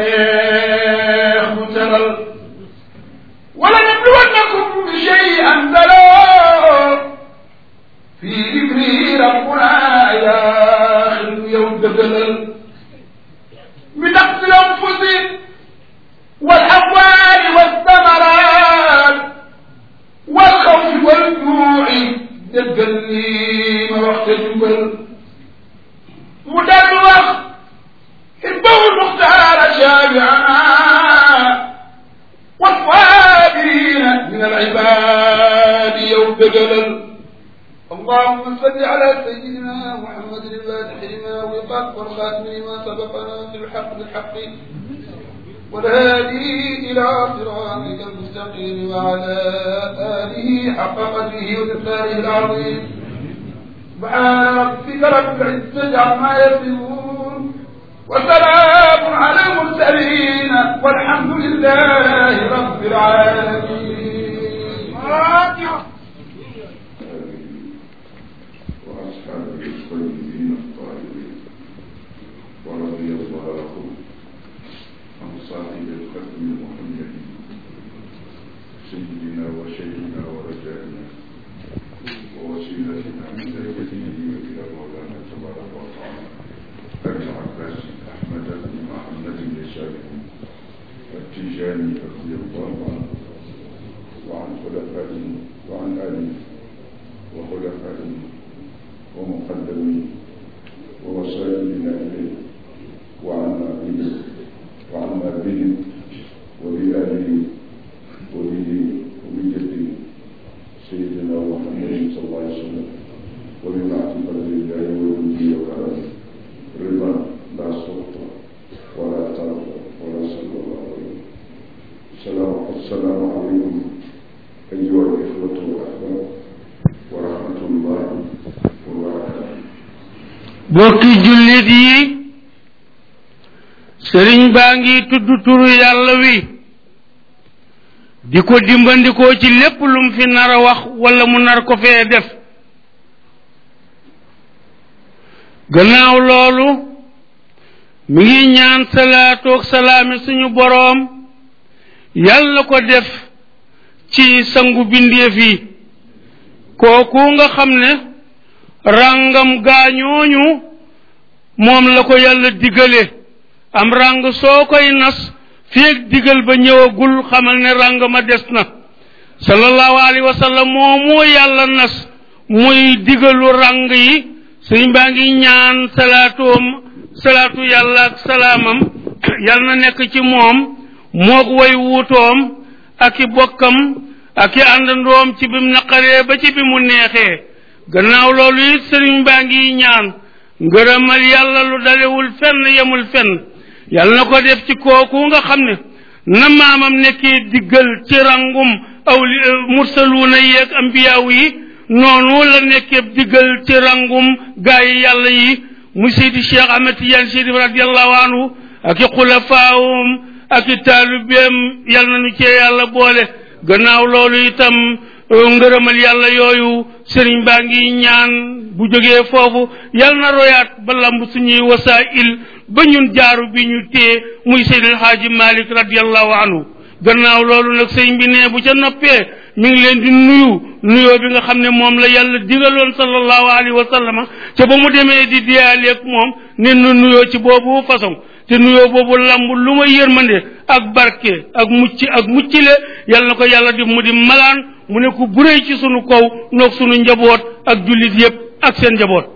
neex mu teral wala nabluwannakum bi shay'an daloo fii ibri rabbuna yaaxilu yow dëggalal mi naqsi lanfusi والأموال والثمرات والخوف والجوع dëggal lii ma wax te jubal mu dellu wax حبه المختار شابعا والصابرين من العباد يوم دجلل اللهم صل على سيدنا محمد الفاتح لما وقف والخاتم لما سبقنا في الحق بالحق والهادي إلى صراطك المستقيم وعلى آله حق قدره ومقداره العظيم سبحان ربك رب العزة عما يصفون وسلام على المرسلين والحمد لله رب العالمين وأصحابه الطيبين الطاهرين ورضي الله عن صاحب الختم المحمد سيدنا وشيخنا ورجائنا ووسيلتنا من ذريته إلى مولانا تبارك وتعالى أبي العباس أحمد بن محمد بن سالم التيجاني رضي الله عنه وعن خلفائه وعن آله وخلفائه ومقدمين ووسائلنا إليه وعنا به وعنا به وبآله وبه وبجده سيدنا محمد صلى الله عليه وسلم وبمعرفة الله وجوده وكرمه رضا لا سلطة ولا ترضى ولا صلى الله عليه السلام السلام عليكم أيها الإخوة والأحباب ورحمة الله وبركاته bokki jullit yi sëriñ baa ngi tudd turu yàlla wi di ko dimbandikoo ci lépp lum fi nar a wax wala mu nar ko fee def gannaaw loolu mi ngi ñaan salaatoog salaami suñu boroom yàlla ko def ci sangu bindeef yi kooku nga xam ne ràngam gaañooñu moom la ko yàlla digale am ràng soo koy nas feeg digal ba ñëwagul xamal ne ràng ma des na sallallahu alayhi wa sallam moomu yàlla nas muy digalu ràng yi sëñ baa ngi ñaan salaatoom salaatu yàlla ak salaamam yàlla na nekk ci moom moog way wuutoom ak i bokkam ak i àndandoom ci bim naqaree ba ci bi mu neexee gannaaw loolu it sëriñ baa ngi ñaan ngërëmal yàlla lu dalewul fenn yemul fenn yàlla na ko def ci kooku nga xam ne na maamam nekkee diggal ci rangum awli mursaluuna yeeg ambiyaaw yi noonu la nekkee diggal ci rangum gaa yi yàlla yi mu seydi cheikh ahmed tidiane chérif radiallahu anhu ak i xulafaawum ak i taalibeem yàlla na nu cee yàlla boole gannaaw loolu itam ngërëmal yàlla yooyu sëriñ baa ngi ñaan bu jógee foofu yal na royaat ba lamb suñuy wasaa'il ba ñun jaaru bi ñu téye muy seydil xaaji malik radiallahu anhu gannaaw loolu nag sëriñ bi ne bu ca noppee mi ngi leen di nuyu nuyoo bi nga xam ne moom la yàlla digaloon sallallahu alayhi wa sallama ca ba mu demee di diyaaleeg moom ne nu nuyoo ci boobu façon te nuyoo boobu lamb lu ma yërmande ak barke ak mucc ak muccile yal na ko yàlla di mu di malaan mu ne ku buree ci sunu kaw noog sunu njaboot ak jullit yépp ak seen njaboot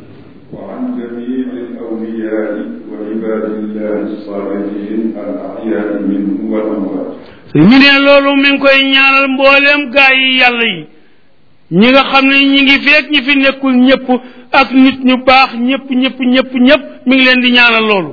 وعن جميع الأولياء وعباد الله الصالحين الأحياء منهم والأموات ñu ne loolu mi ngi koy ñaanal mbooleem gaa yi yàlla yi ñi nga xam ne ñi ngi feek ñi fi nekkul ñëpp ak nit ñu baax ñëpp ñëpp ñëpp ñëpp mi ngi leen di ñaanal loolu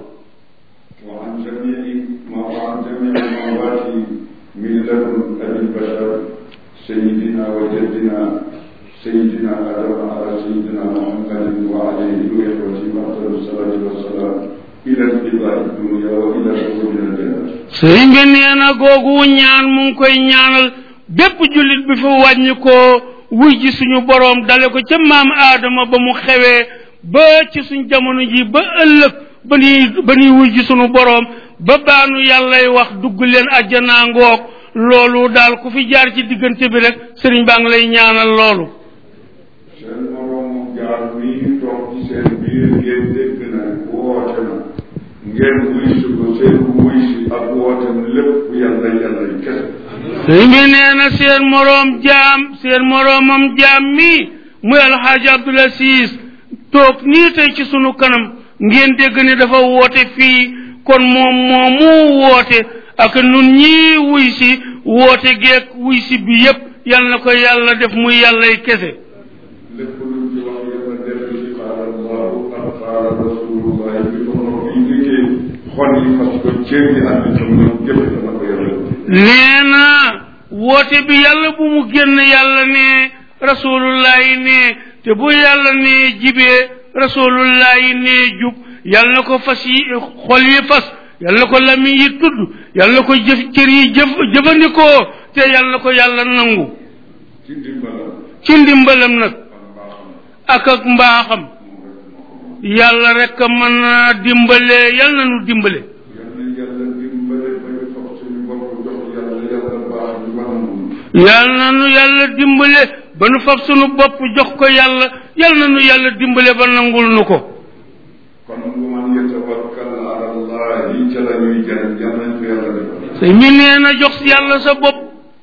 وعن جميع ما وعن جميع الأموات من لدن أبي البشر سيدنا وجدنا سيدنا آدم على سيدنا محمد وعليه وإخوته أفضل الصلاة والسلام إلى انقضاء الدنيا وإلى دخول الجنة sëriñ bi nee na googu ñaan mu ngi koy ñaanal bépp jullit bi fa wàññi koo wuy ji suñu boroom dale ko ca maam aadama ba mu xewee ba ci suñ jamono ji ba ëllëg ba nuy ba nuy wuy ji sunu boroom ba baanu yàllay wax dugg leen àjjanaa ngoog loolu daal ku fi jaar ci diggante bi rek sëriñ baa ngi lay ñaanal loolu seen moroomu jaar mii toog ci seen biir ngeen dégg na woote na ngeen wuy si ko seen wuy si ak wootem lépp yàlla yàlla kese sëriñ bi nee na seen moroom jaam seen moroomam jaam mii muy alxaaji Abdul Asiis toog nii tey ci sunu kanam ngeen dégg ne dafa woote fii kon moom moomu woote ak nun ñii wuy si woote geek wuy si bi yépp yal na ko yàlla def muy yàllay kese lépp luñ ci wax yàlla def ci qaala allahu ak qaala rasulullahi bi ko nopp yi liggéey xol yi fas ko cër yi ak itam ñoom jëf dana ko yàlla nee na woote bi yàlla bu mu génn yàlla ne rasulullahi ne te bu yàlla ne jibee rasulullahi ne jub yàlla na ko fas yi xol yi fas yàlla na ko lamiñ yi tudd yàlla na ko jëf cër yi jëf jëfandikoo te yàlla na ko yàlla nangu ci ndimbalam ci ndimbalam nag ak mbaaxam ak ak mbaaxam yàlla rek a mën a dimbale yàlla na nu dimbale yal na yàlla dimbale ba ñu fab suñu bopp jox yàlla yàlla baax ñu mën a mun yàlla na nu yàlla dimbale ba nu fab sunu bopp jox ko yàlla yàlla na nu yàlla dimbale ba nangul nu ko kon bu man yatawakkal ala allahi ca la ñuy jëriñ yal nañ ko yàlla defal su mi nee na jox si yàlla sa bopp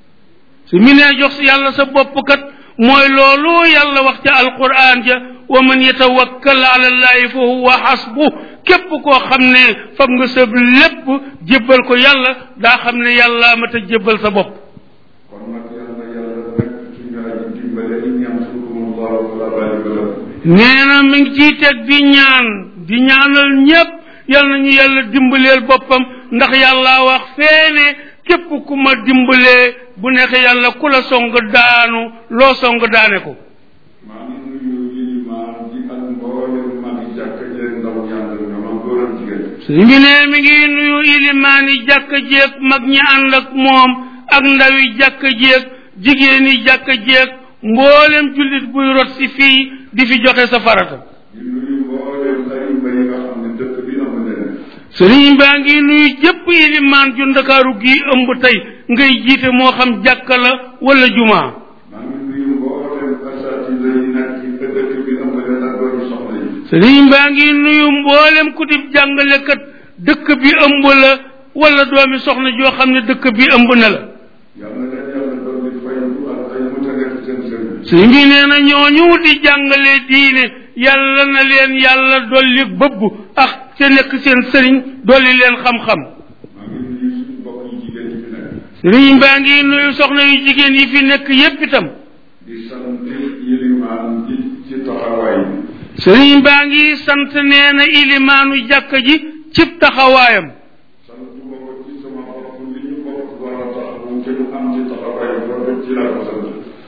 su mi nee jox si yàlla sa bopp kat mooy loolu yàlla wax ca alquran ja wa man yatawakkal ala allahi fa huwa xasbu képp koo xam ne fab nga sa lépp jébbal ko yàlla daa xam ne yàlla ma ta jébbal sa bopp kon nag yal na yàlla nekk suñu aji dimbale in yansurkum allahu fala ghaliba lakum nee na mi ngi ciy teg di ñaan di ñaanal ñépp yal nañu yàlla dimbaleel boppam ndax yàlla wax feene képp ku ma dimbalee bu neexee yàlla ku la song daanu loo song daane ko maa ngi nuyu yilimaan ji ak mboolem magi jàkk jeeg ndaw ñaandal ñoom ak góor ak jigéen suñ bi ne mi ngi nuyu ilimaani jàkk jéeg mag ñi ànd ak moom ak ndawi jàkk jéeg jigéeni jàkk jéeg mboolem jullit buy rot si fii di fi joxe sa farata di nuyu mboolem xarit yi nga xam ne dëkk bi am leen sëriñ baa ngi nuyu jëpp ilimaan ju ndakaaru gii ëmb tey ngay jiite moo xam jàkka la wala jumaa maa ngi nuyu mboolem asatida yi nekk ci dëkk bi am leen ak doomi soxna yi sëriñ baa ngi nuyu mboolem ku di jàngalekat dëkk bi ëmb la wala doomi soxna joo xam ne dëkk bi ëmb na la yal na leen yàlla doon di fayu ak ay mutagat seen sëriñ sëriñ bi nee na ñooñu di jàngale diine yàlla na leen yàlla dolli bëbb ak ca nekk seen sëriñ dolli leen xam-xam maa ngi nuyu suñu mbokk yi jigéen yi fi nekk sëriñ baa ngi nuyu soxna yu jigéen yi fi nekk yépp itam di sant yilimaan ji ci taxawaay bi sëriñ baa ngi sant nee na ilimaanu jàkka ji cib taxawaayam sant ma ko ci sama bopp li ñu bokk war a taxawu te ñu am ci taxawaay boobu ci laa ko sant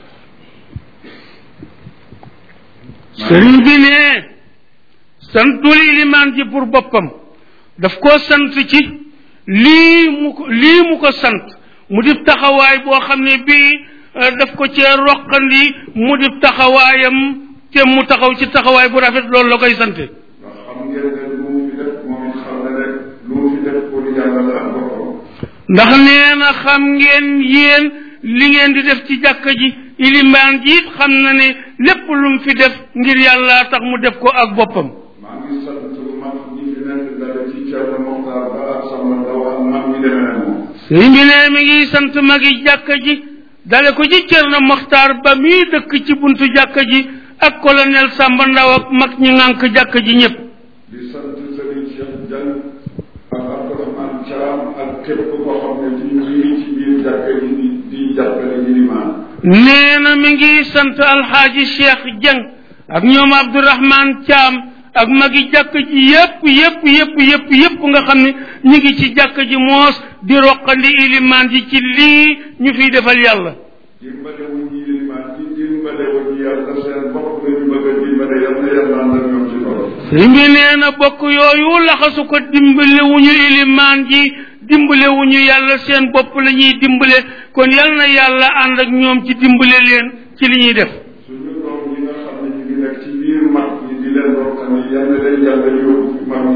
sëriñ bi ne santul ilimaan ji pour boppam daf koo sant ci lii mu ko lii mu ko sant mu dib taxawaay boo xam ne bii eh, daf ko cee roqandi mu dib taxawaayam te mu taxaw ci taxawaay bu rafet loolu la koy sante ndax xam ngeen ne lu mu fi def moom it xam na ne lu mu fi def pour yàlla la ak boppam ndax nee na xam ngeen yéen li ngeen di def ci jàkka ji ilimaan ji it xam na ne lépp lu mu fi def ngir yàlla tax mu def ko ak boppam maa ngi sant mag ñi fi nekk dara ci Thierno Mokhtar ba ak Samba Ndaw ak mag ñi demee ne moom sëriñ bi ne mi ngi sant magi jàkka ji dale ko ci Cerno Moxtaar ba muy dëkk ci buntu jàkka ji ak colonel Samba Ndaw ak mag ñi ngànk jàkka ji ñépp di sant Serigne Cheikh Diagne ak Abdourahmane Thiam ak képp koo xam ne ci ñu ngi ci biir jàkka ji di di jàppale yilimaan nee na mi ngi sant alxaaji Cheikh Dieng ak ñoom Abdourahman Thiam ak magi jàkka ji yépp yépp yépp yépp yépp nga xam ne ñu ngi ci jàkka ji moos di roqandi ilimaan ji ci lii ñu fiy defal yàlla dimbale wu ñu yilimaan di dimbale wu ñu yàlla seen bopp la ñu bëgg a dimbale yal na yàlla ànd ak ñoom ci loolu sëriñ bi nee na bokk yooyu laxasu ko dimbale wu ñu ilimaan ji dimbale wu ñu yàlla seen bopp la ñuy dimbale kon yal na yàlla ànd ak ñoom ci dimbale leen ci li ñuy def suñu doom yi nga xam ne ñu ngi nekk ci biir mag ñi di leen rokkal yi yal na leen yàlla yóbbu fi mag ñi nekk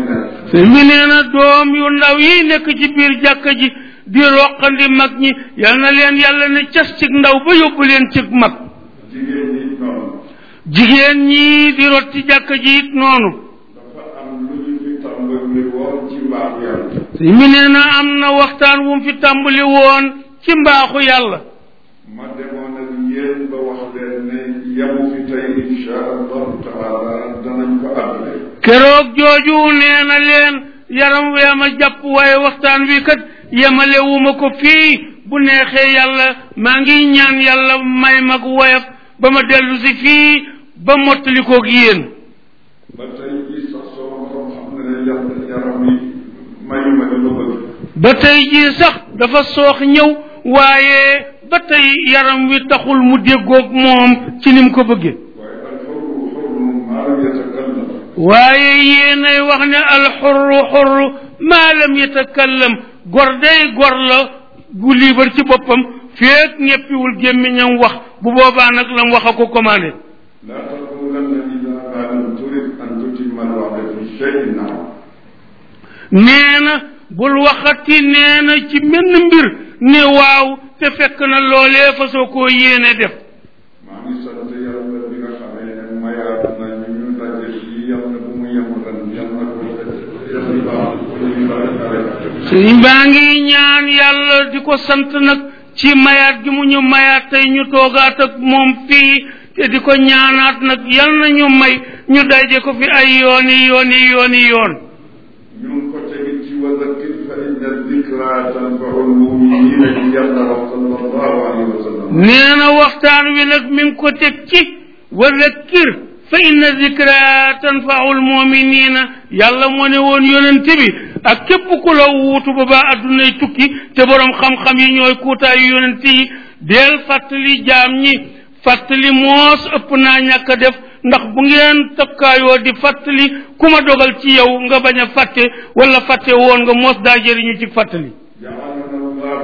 sëñ bi nee na doom yu ndaw yi nekk ci biir jàkka ji di roqandi mag ñi yal na leen yàlla ne cas cig ndaw ba yóbbu leen cig mag jigéen ñi noonu jigéen ñi di rot ci jàkka ji it noonu dafa am lu ñu fi tàmbali woon ci mbaaxu yàlla sëñ bi nee na am na waxtaan wu mu fi tàmbali woon ci mbaaxu yàlla ma demoon ak yéen ba wax leen ne yamu fi tey insha allahu taala danañ ko àggale keroog jooju nee na leen yaram wee ma jàpp waaye waxtaan wi kat yemalewuma ko fii bu neexee yàlla maa ngi ñaan yàlla may mag woyof ba ma dellu si fii ba mottali koog yéen ba tey jii sax soo borom xam ne ne yàlla yaram yi mayu ma li ma bëgg ba tey jii sax dafa soox ñëw waaye ba tey yaram wi taxul mu déggoog moom ci ni mu ko bëggee waaye alxurru xurru maa lam yatakallam waaye yéenay wax ne alxurru xurru maa lam yatakallam gor day gor la gu liibar ci boppam feek ñeppiwul gémmiñam wax bu boobaa nag lam wax a ko commandé laa taqulanna ida ma lam turid an tutimma alwa'da fi cheyin naam nee na bul waxati nee na ci menn mbir ne waaw te fekk na loolee fa soo koo yéene def maa ngi sant yàlla bi nga xamee ne mayaat na ñu ñu daje fii yàlla bu mu yem ren yàlla ko yàlla baax ñu bari bari sëñ baa ngi ñaan yàlla di ko sant nag ci mayaat gi mu ñu mayaat tey ñu toogaat ak moom fii te di ko ñaanaat nag yal na ñu may ñu daje ko fi ay yooni yooni yooni yoon ñu ngi ko tegit ci wa zakkir fa inna dikra tanfau lmuminina ci yàlla wax sallallahu alayhi wa sallam nee na waxtaan wi nag mi ngi ko teg ci wa zakkir fa inna zikra tanfau lmuminina yàlla moo ne woon yonente bi ak képp ku la wuutu ba ba addunay tukki te borom xam-xam yi ñooy kuutaayu yonente yi deel fàttali jaam ñi fàttali moos ëpp naa ñàkk a def ndax bu ngeen takkaayoo di fàttali ku ma dogal ci yow nga bañ a fàtte wala fàtte woon nga moos daa jëriñu ci fàttali جعلنا الله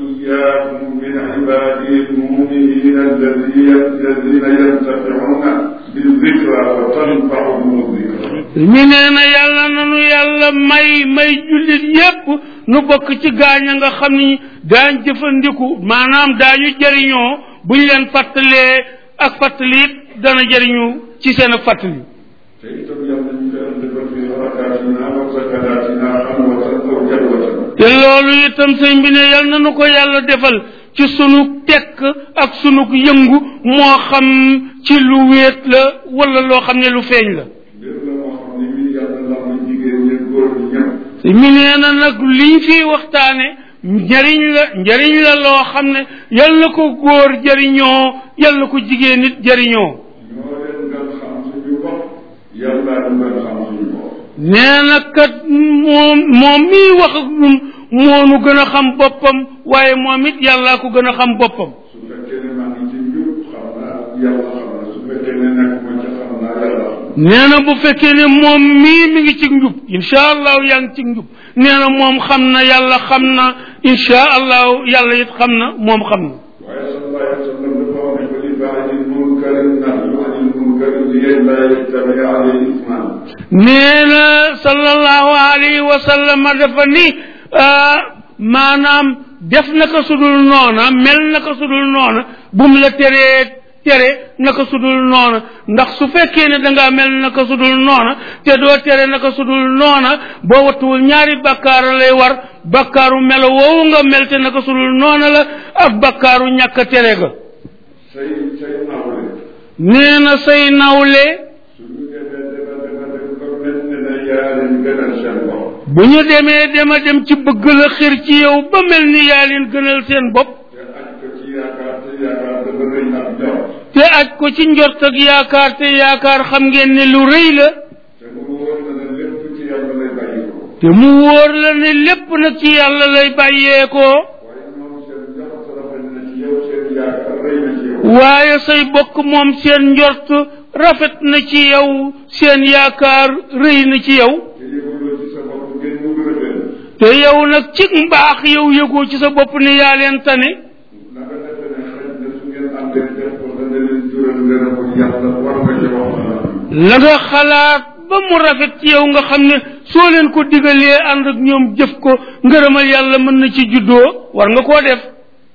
وإياكم من عباده المؤمنين الذين الذين ينتفعون بالذكرى وتنفعهم الذكرى mi nee na yàlla nanu yàlla may may jullit yépp nu bokk ci gaaña nga xam ni daañ jëfandiku maanaam daañu jëriñoo buñ leen fàttalee ak fàttali it dana jëriñu ci seen ak fàttali te itam yàlla ñu koy defal fi harakaatina wa sakanatina xalwatan aw jalwatan te loolu itam sëñ bi ne yal nanu ko yàlla defal ci sunu tekk ak sunu yëngu moo xam ci lu wéet la wala loo xam ne lu feeñ la mbir la moo xam ne mii yàlla la ma jigéen ñi góor ñi ñëpp mi nee na nag liñ fiy waxtaane njariñ la njariñ la loo xam ne yal na ko góor jëriñoo yal na ko jigéen nit jëriñoo ñoo leen gën xam suñu bopp yàlla ñu gën xam suñu bopp nee na kat moom moom miy wax ak ñun moonu gën a xam boppam waaye moom it yàllaa ko gën a xam boppam su fekkee ne maa ngi ci njub xam naa yàlla xam na su fekkee ne nekk ma ca xam naa yàlla xam na nee na bu fekkee ne moom mii mi ngi ci njub incha allahu yaa ngi ci njub nee na moom xam na yàlla xam na incha allahu yàlla it xam na moom xam na waaye sallallahu alayhi wa sallam dafa wax ne ko li baadi munkari nahyu anil munkari li la yattabi alayhi isman nee na sallallahu alayhi wa sallam dafa ni ah, maanaam def naka sudul noona mel naka sudul noona bum la teree tere naka sudul noona ndax su fekkee ne dangaa mel naka sudul noona te doo tere naka sudul noona boo wattuwul ñaari bakkaar lay war bakkaaru melo woowu nga mel te naka sudul noona la ak bakkaaru ñàkk a tere ga say say nawle nee na say nawle suñu defee defa defa def ba mel ne ne yaa leen gënal seen bopp bu ñu demee dema dem ci bëgg la xir ci yow ba mel ni yaa leen gënal seen bopp te aj ko ci yaakaar te yaakaar dafa rëy ak jaww te aj ko ci njort ak yaakaar te yaakaar xam ngeen ne lu rëy la te mu wóor na ne lépp ci yàlla lay bàyyi ko te mu wóor la ne lépp nag ci yàlla lay bàyyeekoo waaye ñoom seen njort rafet na ci yow seen yaakaar rëy na ci yow waaye say bokk moom seen njort rafet na ci yow seen yaakaar rëy na ci yow te yëguloo ci sa bopp ngeen mu gën a leen te yow nag ci mbaax yow yëgoo ci sa bopp ne yaa leen tane na nga defe ne xëy na su ngeen àndee def ko dana leen jural ngërëmu yàlla war nga ci wax la nga xalaat ba mu rafet ci yow nga xam ne soo leen ko digalee ànd ak ñoom jëf ko ngërëmal yàlla mën na ci juddoo war nga koo def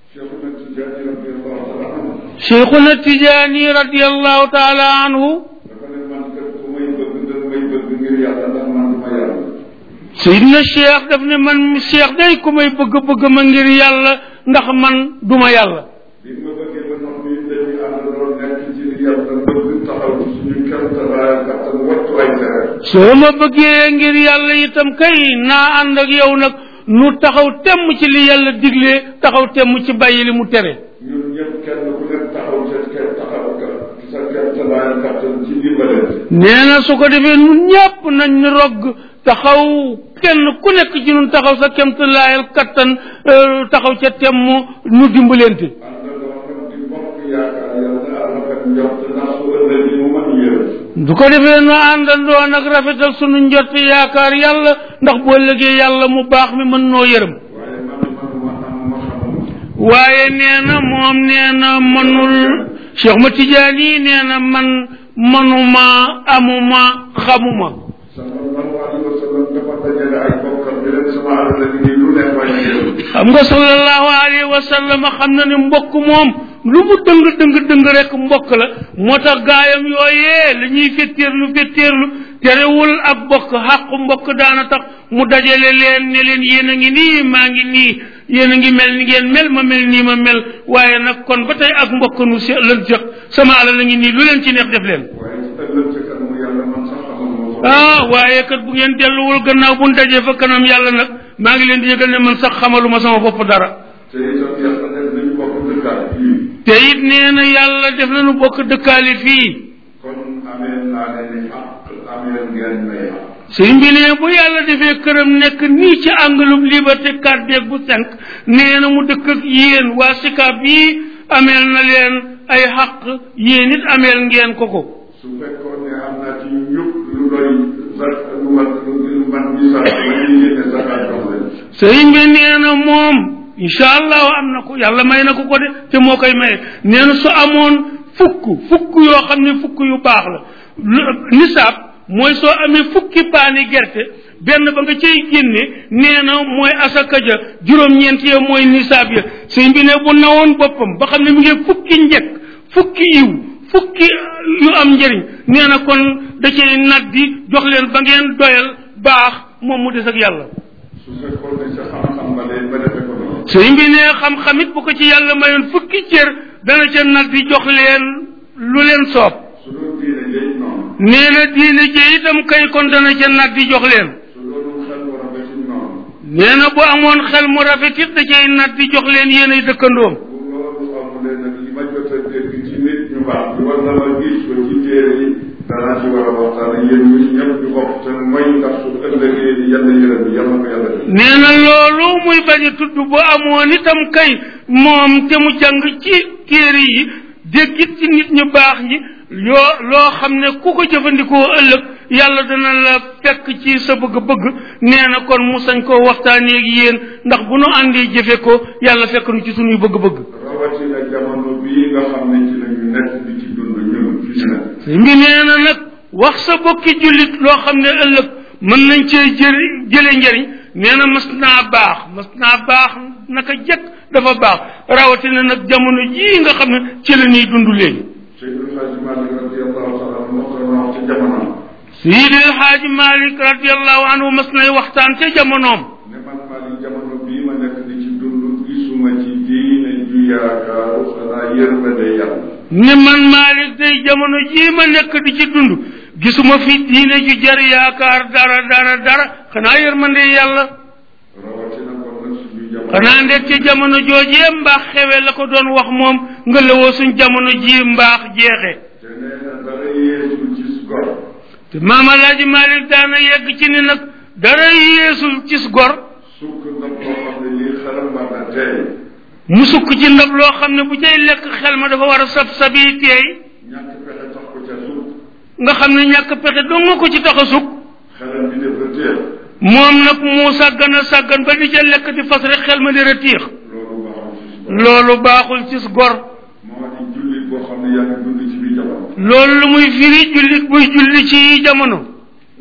Cheikhuna Tijaani radiyallahu taala anhu cheikhuna tijaani radiallahu taala anhu dafa ne man kat ku may bëgg nga may bëgg ngir yàlla ndax man du ma yàlla sayidna cheikh daf ne man cheikh day ku may bëgg-bëgg ma ngir yàlla ndax man duma yàlla bi ma bëggee ba noppi dañuy àndandoo nekk ci li yàlla bëgg taxaw ci suñu kemtalaay kattan wattu ay tere soo ma bëggee ngir yàlla itam kay naa ànd ak yow nag nu taxaw temm ci li yàlla digle taxaw temm ci bàyyi li mu tere ñun ñëpp kenn ku nekk taxaw ca kenn taxaw ka sa kemtalaay kattan ci dimbalante nee na su ko defee nun ñépp nañ ñu rogg taxaw kenn ku nekk ci nun taxaw sa kemtalaayal kattan euh, taxaw ca temm nu dimbalente àndandoo nag di bokk yaakaar yàlla rafet njort ndax su ëllëgee mu mën yërëm du ko defee nu àndandoo nag rafetal sunu njott yaakaar yàlla ndax boo ëllëgee yàlla mu baax mi mën noo yërëm waaye man manuma am ma xamuma waaye nee na moom nee na mënul Cheikh ma Tidiane yi nee na man mënuma amuma xamuma sallallahu alayhi wa sallam dafa dajale ay bokkam bi leen sama alal la liggéey lu nekk waaye yërëm xam nga sallallahu alayhi wa sallam xam na ne mbokk moom lu mu dëng dëng dëng rek mbokk la moo tax gaayam yooyee la ñuy fetteerlu fetteerlu terewul ak bokk xàqu mbokk daana tax mu dajale leen ne leen yéen a ngi nii maa ngi nii yéen a ngi mel ni ngeen mel ma mel nii ma mel waaye nag kon ba tey ak mbokk nu se lan jëx sama alal la ngi nii lu leen ci neex def leen waaye ci ëllëg ca kanamu yàlla man sax xamuma ko ah waaye kat bu ngeen delluwul gannaaw bu ñu dajee fa kanam yàlla nag maa ngi leen di yëgal ne man sax xamaluma sama bopp dara te itam yàlla def nañu bokk dëkkaat fii te it nee na yàlla def nañu bokk dëkkaale fii kon amee naa leen ni àq amee ngeen may àq sëñ bi ne bu yàlla defee këram nekk nii ci anglum liberté 4 beeg bu 5 nee na mu dëkk ak yéen waa sikaab bii ameel na leen ay xaq yéen it ameel ngeen ko ko su fekkoon ne am naa ci ñëpp lu doy zak lu mat lu man bi sax ma ñuy génne zakat jox leen sëñ bi nee na moom incha allahu am na ko yàlla may na ko ko de te moo koy maye nee na su amoon fukk fukk yoo xam ne fukk yu baax la lu- nisaab mooy soo amee fukki paani gerte benn ba nga cay génne nee na mooy asaka ja juróom-ñeent ya mooy nisaab ya sëñ bi ne bu nawoon boppam ba xam ne mi ngi fukki njëkk fukki yiw fukki yu am njëriñ nee na kon da cay nag di jox leen ba ngeen doyal baax moom mu des ak yàlla su fekkoon ne sa xam-xam ba leen ba defe ko noonu sëñ bi ne xam-xamit bu ko ci yàlla mayoon fukki cër dana ca nag di jox leen lu leen soob su doon diine jëy noonu nee na diine ji itam kay kon dana ca nag di jox leen su doon xel war a bëti noonu nee na bu amoon xel mu rafet it da cay nag di jox leen yéen ay dëkkandoom bu loolu amulee nag li ma jot a dégg ci nit ñu baax bi war na ma gis ko ci téere yi danaa ci war a waxtaan yéen ñu ñëpp ñu bokk te mooy ndax su ëllëgee di yàlla yërëm bi yàlla ko yàlla def nee na loolu muy bañ a tudd bu amoon itam kay moom te mu jàng ci téere yi déggit ci nit ñu baax ñi yoo loo xam ne ku ko jëfandikoo ëllëg yàlla dana la fekk ci sa bëgg-bëgg nee na kon mu sañ koo waxtaanee ak yéen ndax bu nu àndee jëfe ko yàlla fekk nu ci sunuy bëgg-bëgg rawatina jamono bii nga xam ne ci lañu nekk di ci dund ñun fi ñu nekk sëñ bi nee na nag wax sa bokki jullit loo xam ne ëllëg mën nañ cee jëri jële njëriñ nee na mas naa baax mas naa baax naka jëkk dafa baax rawatina nag jamono jii nga xam ne ci la ñuy dund léegi Seydou Hadji Malick radiallahu taala anhu moo ko wax ci jamono Seydi El Hadji Malick radiallahu anhu mas nay waxtaan ca jamonoom ne man Malick jamono bii ma nekk di ci dund gisuma ci diine ju yaakaaru xanaa yërmande yàlla ne man Malick day jamono jii ma nekk di ci dund gisuma fi diine ju jar yaakaar dara dara dara xanaa yërmande yàlla rawatina kon nag suñu jamono xanaa ndek ci jamono joojee mbaax xewe la ko doon wax moom nga lawoo suñ jamono ji mbaax jeexe te nee na dara yeesul ci gor te maam alaaji Malick daana yegg ci ni nag dara yeesul ci gor sukk ndab loo xam ne lii xelam war na teey mu sukk ci ndab loo xam ne bu cay lekk xel ma dafa war a sab sabi teey ñàkk pexe tax ko ca sukk nga xam ne ñàkk pexe dong nga ko ci tax a sukk xelam bi dafa téer moom nag mu sàggan a sàggan ba di ca lekk di fas rek xel ma di retiix loolu baaxul ci si gor loolu baaxul ci gor moo di jullit boo xam ne yaa ngi dund ci biir jamono loolu lu muy firi jullit buy julli ci jamono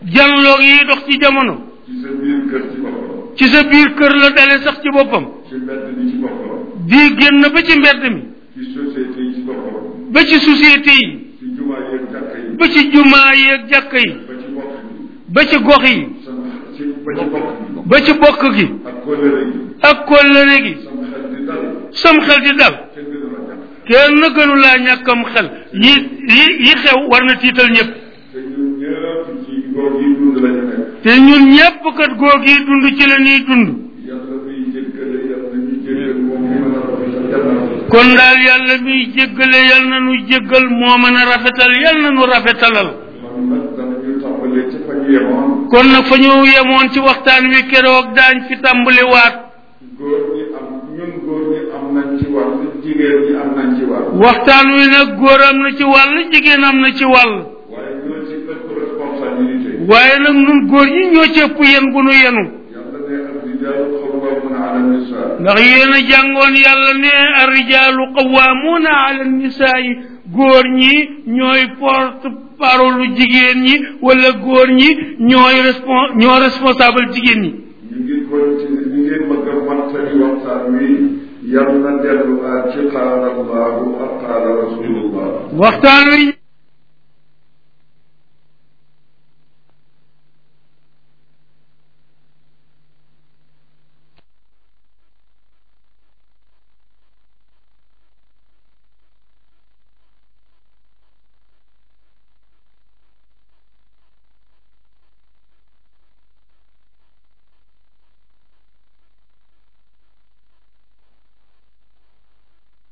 janloog yi dox ci jamono ci sa biir kër ci boppam ci sa biir kër la dale sax ci boppam ci mbedd mi ci boppam di génn ba ci mbedd mi ci société yi ci boppam ba ci société yi ci jumaa yeeg jàkka yi ba ci jumaa yeeg jàkka yi ba ci bokk bi ba ci gox yi sama ci ba ci bokk bi ba ci bokk gi ak kóllëre gi ak kóllëre gi sama xel di dal sam xel di dal kenn gënu la jàpp kenn gënu laa ñàkkam xel yi yi yi xew war na tiital ñëpp te ñun ñëpp ci góor yi dund la ñu nekk te ñun ñëpp kat góor gi dund ci la ñuy dund yàlla muy jéggale yàlla ñu jéggal moom mi mën a rafet sa jannat kon daal yàlla miy jéggale yal na nu jéggal moo mën a rafetal yal na nu rafetalal man nag danañu tàmbalee ci fa ñu yemoon kon nag fa ñu yemoon ci waxtaan wi keroog daañ fi tàmbaliwaat góor ñi am ñun góor ñi am nañ ci wàll jigéen ñi am nañ ci wàll waxtaan wi nag góor am na ci wàll jigéen am na ci wàll waaye ñoo ci ëpp responsabilité waaye nag nun góor ñi ñoo ci ëpp yen bu nu yenu yàlla ne ak rijaalu xawwaamuuna ala nisaa ndax yéen a jàngoon yàlla ne arrijaalu qawwaamuuna ala nisaayi góor ñi ñooy porte parole jigéen ñi wala góor ñi ñooy respon ñoo responsable jigéen ñi ñu ngi continuer ñu ngi bëgg a mottali waxtaan wi yal na delluwaat ci qaala allahu ak qaala rasulullah waxtaan wi